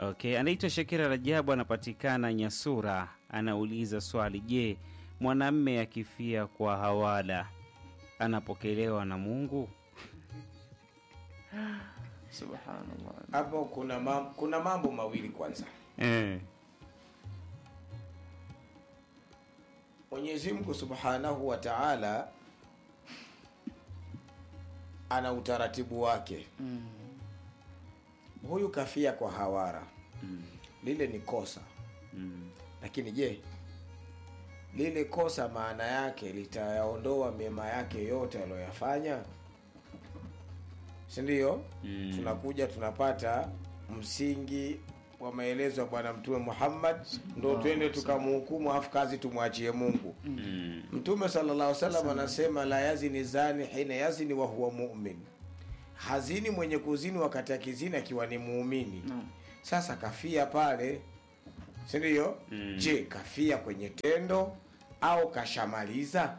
Okay, anaitwa Shakira Rajabu, anapatikana Nyasura. Anauliza swali, je, mwanamme akifia kwa hawala anapokelewa na Mungu? Subhanallah. Hapo kuna mambo, kuna mambo mawili. Kwanza, Eh. Mwenyezi Mungu Subhanahu wa Ta'ala ana utaratibu wake. Mm. Huyu kafia kwa hawara, lile ni kosa, Mm. lakini je, lile kosa maana yake litayaondoa mema yake yote aliyoyafanya, si ndio? Mm. Tunakuja tunapata msingi wa maelezo ya Bwana Mtume Muhammad, ndo twende tukamhukumu, afu kazi tumwachie Mungu. Mm. Mtume sallallahu alaihi wasallam anasema la yazini zani hina yazini wa huwa mu'min, hazini mwenye kuzini wakati akizini akiwa ni muumini. Naam. Sasa kafia pale, si ndio? Mm. Je, kafia kwenye tendo au kashamaliza?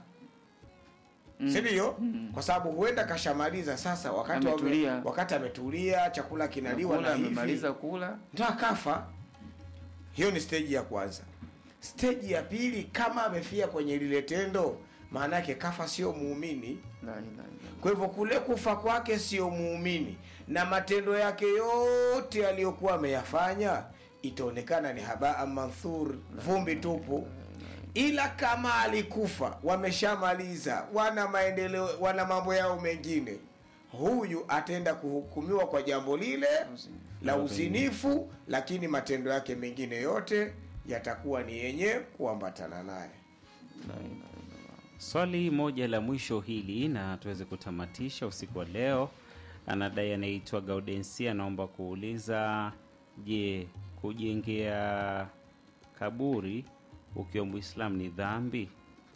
si ndio? Kwa sababu huenda kashamaliza sasa, wakati wame- Ametulia. wakati ametulia, chakula kinaliwa Kula, na hivi amemaliza kula. ndo akafa. Hiyo ni steji ya kwanza. Steji ya pili, kama amefia kwenye lile tendo, maana yake kafa sio muumini. La ilaha illallah. Kwa hivyo kule kufa kwake sio muumini, na matendo yake yote aliyokuwa ameyafanya itaonekana ni habaa manthur, vumbi tupu. Ila kama alikufa, wameshamaliza, wana maendeleo, wana mambo yao mengine, huyu ataenda kuhukumiwa kwa jambo lile la uzinifu, lakini matendo yake mengine yote yatakuwa ni yenye kuambatana naye. La ilaha illallah. Swali moja la mwisho hili na tuweze kutamatisha usiku wa leo. Anadai anaitwa Gaudensia, anaomba kuuliza, je, kujengea kaburi ukiwa Muislamu ni dhambi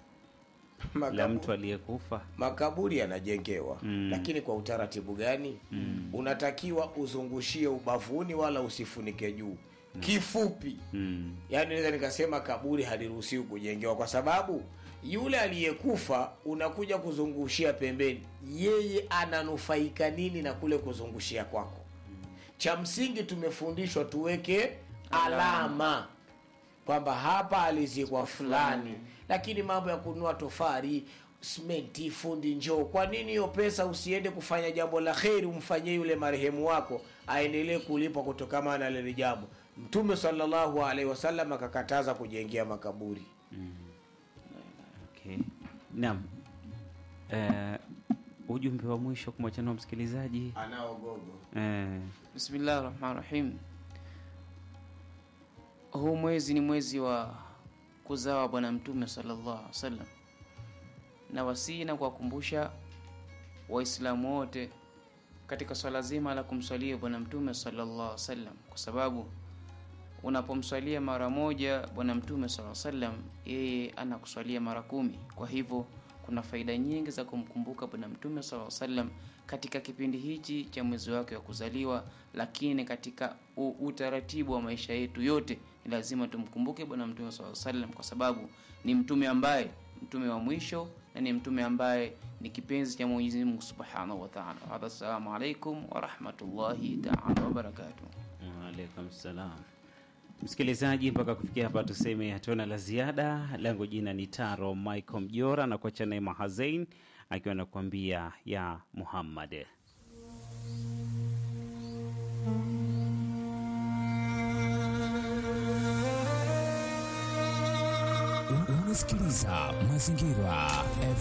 la Makabu- mtu aliyekufa? makaburi yanajengewa Mm. lakini kwa utaratibu gani? Unatakiwa uzungushie ubavuni, wala usifunike juu. Kifupi, Mm. yaani naweza nikasema kaburi haliruhusiwi kujengewa, kwa sababu yule aliyekufa unakuja kuzungushia pembeni, yeye ananufaika nini na kule kuzungushia kwako? Cha msingi tumefundishwa tuweke alama kwamba hapa alizikwa fulani, lakini mambo ya kununua tofari, simenti, fundi njoo, kwa nini hiyo pesa usiende kufanya jambo la kheri, umfanyie yule marehemu wako aendelee kulipwa kutokana na lile jambo? Mtume sallallahu alaihi wasallam akakataza kujengea makaburi. Okay. Naam. Eh, ujumbe wa mwisho kumwachana msikilizaji Anaogogo eh, Bismillahi rahmani rahim. Huu mwezi ni mwezi wa kuzawa Bwana Mtume sallallahu alaihi wasallam, na wasii na kuwakumbusha Waislamu wote katika swala zima la kumswalia Bwana Mtume sallallahu alaihi wasallam, kwa sababu unapomswalia mara moja Bwana Mtume sallallahu alaihi wasallam, yeye anakuswalia mara kumi. Kwa hivyo kuna faida nyingi za kumkumbuka Bwana Mtume sallallahu alaihi wasallam katika kipindi hichi cha mwezi wake wa kuzaliwa, lakini katika u- utaratibu wa maisha yetu yote ni lazima tumkumbuke Bwana Mtume sallallahu alaihi wasallam kwa sababu ni mtume ambaye mtume wa mwisho na ni mtume ambaye ni kipenzi cha Mwenyezi Mungu Subhanahu wa Ta'ala. Hadha, assalamu alaikum wa rahmatullahi ta'ala wa barakatuh. Waalaikum salam. Msikilizaji, mpaka kufikia hapa tuseme hatuna la ziada. Langu jina ni Taro Michael Mjora na kuacha naye Mahazein akiwa anakuambia ya Muhammad. Unasikiliza Mazingira